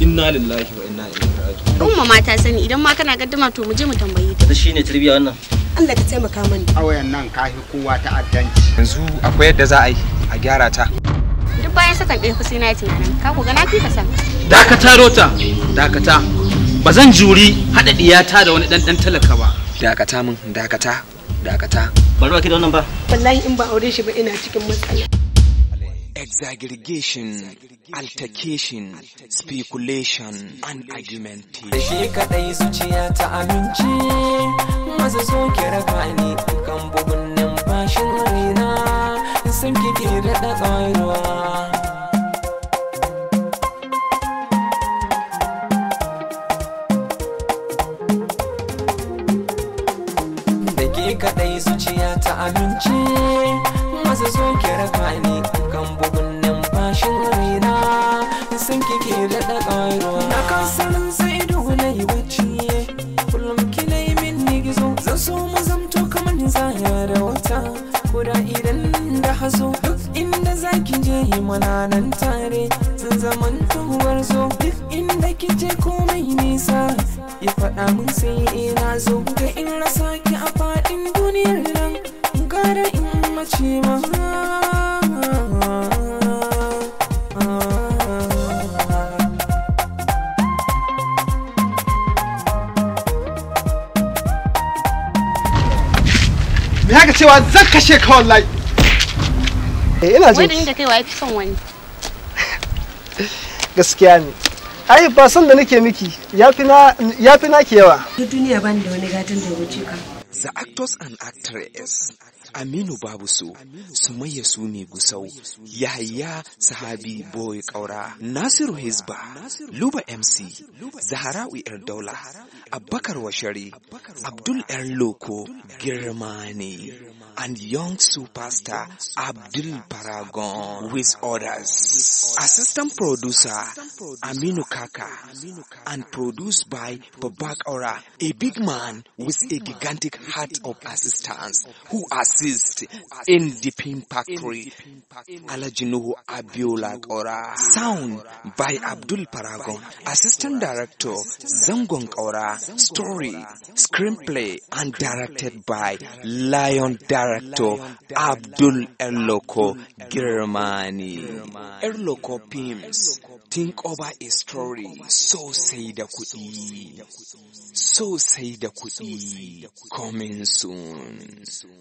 inna lillahi wa inna ilaihi raji'un umma ma ta sani idan ma kana gaddama to mu je mu tambaye ta da shine tarbiyya wannan Allah ka taimaka mani ƙauyen nan kafi kowa ta'addanci yanzu akwai yadda za a yi a gyara ta duk bayan sakan ɗaya fa sai na yi tunanin ka ku ga na fi ka san dakata rota dakata ba zan juri haɗa ɗiyata da wani ɗan ɗan talaka ba dakata min dakata dakata bari ba ki da wannan ba wallahi in ba aure shi ba ina cikin matsala exaggeration altercation speculation and argumentation da shi kadai zuciya ta amince maza so ki raka ni kan bugun numfashin raina sun kike da ƙaruwa da ke kadai zuciya ta amince maza so ki raka ni kan bugun numfashin raina sun kike da ƙaruwa na kasanin sai dole yi bacci kullum kina yi min ni gizo zan so mu zamto kamar zaya da wata kuda idan da hazo duk inda zaki je yi mana nan tare sun zaman tuwar zo duk inda kije komai nisa ya faɗa mun sai ina zo ga in rasa ki a faɗin duniyar nan gara in mace ma me haka cewa zan kashe ka wallahi eh ina wai da jin ni da kai wa fi son wani gaskiya ne ai ba san da nake miki yafi na yafi na ke yawa duk duniya bani da wani gatan da ya wuce ka The actors and actress Aminu Babuso, Sumayya Sumi Gusau, Yahaya Sahabi Boy Kaura, Nasiru Hizba, Luba MC, Zaharawi Erdola, Abakar Washari, Abdul Erloko, Girmani, and young superstar Abdul Paragon with others. Assistant producer Aminu Kaka and produced by Babak Ora, a big man with a gigantic heart of assistance who assists in the pin factory. Alajinuhu Abiola Ora. Sound by Abdul Paragon. Assistant director Zangon Ora. Story, screenplay and directed by Lion director Abdul Erloko Girmani. Erloko Pims. Think over a story. So say da kuɗi. So say da kuɗi. Coming soon.